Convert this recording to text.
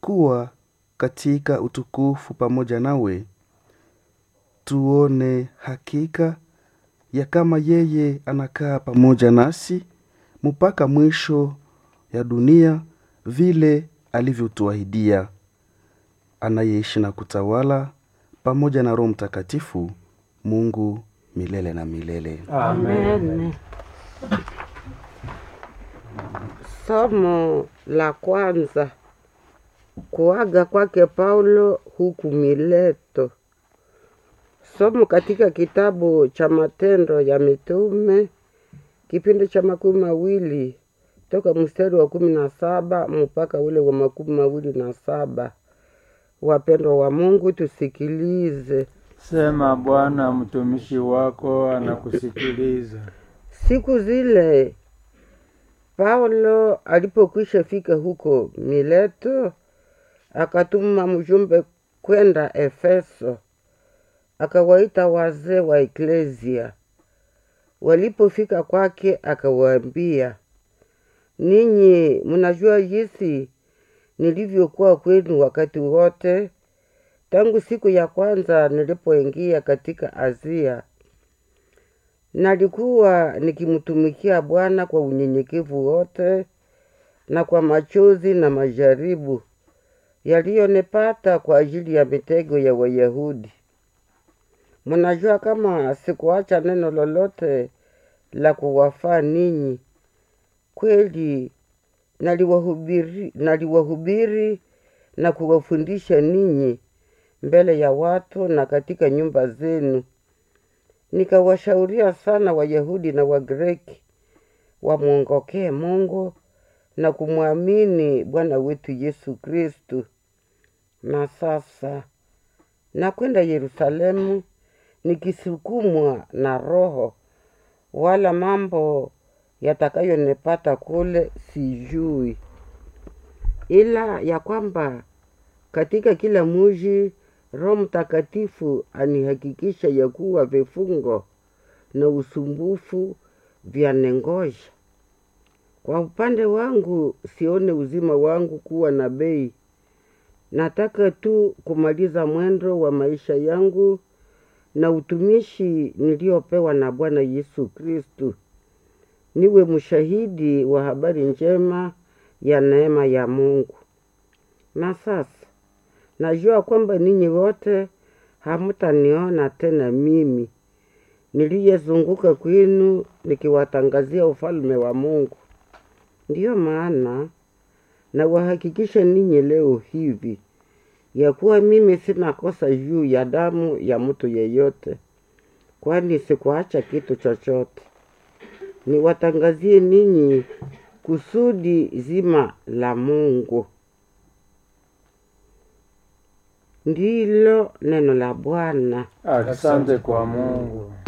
kuwa katika utukufu pamoja nawe tuone hakika ya kama yeye anakaa pamoja nasi mpaka mwisho ya dunia vile alivyotuahidia anayeishi na kutawala pamoja na roho mtakatifu mungu milele na milele Amen. Somo la kwanza. Kuaga kwake Paulo huku Mileto. Somo katika kitabu cha Matendo ya Mitume kipindi cha makumi mawili toka mstari wa kumi na saba mpaka ule wa makumi mawili na saba. Wapendwa wa Mungu, tusikilize. Sema Bwana, mtumishi wako anakusikiliza. Siku zile Paulo alipokwisha fika huko Mileto, akatuma mjumbe kwenda Efeso, akawaita wazee wa eklesia. Walipofika kwake, akawaambia, ninyi mnajua jinsi nilivyokuwa kwenu wakati wote tangu siku ya kwanza nilipoingia katika Azia nalikuwa nikimtumikia Bwana kwa unyenyekevu wote na kwa machozi na majaribu yaliyonipata kwa ajili ya mitego ya Wayahudi. Mnajua kama sikuacha neno lolote la kuwafaa ninyi. Kweli naliwahubiri, naliwahubiri na kuwafundisha ninyi mbele ya watu na katika nyumba zenu nikawashauria sana Wayahudi na Wagreki wamwongokee Mungu na kumwamini Bwana wetu Yesu Kristu. Na sasa nakwenda Yerusalemu nikisukumwa na Roho, wala mambo yatakayonipata kule sijui, ila ya kwamba katika kila muji Roho Mtakatifu anihakikisha ya kuwa vifungo na usumbufu vyanengoja. Kwa upande wangu, sione uzima wangu kuwa na bei. Nataka tu kumaliza mwendo wa maisha yangu na utumishi niliopewa na Bwana Yesu Kristu, niwe mshahidi wa habari njema ya neema ya Mungu. Na sasa najua kwamba ninyi wote hamtaniona tena mimi niliyezunguka kwenu nikiwatangazia ufalme wa Mungu. Ndiyo maana nawahakikisha ninyi leo hivi ya kuwa mimi sina kosa juu ya damu ya mtu yeyote, kwani sikuacha kitu chochote. Niwatangazie ninyi kusudi zima la Mungu. Ndilo neno la Bwana. Asante kwa Mungu.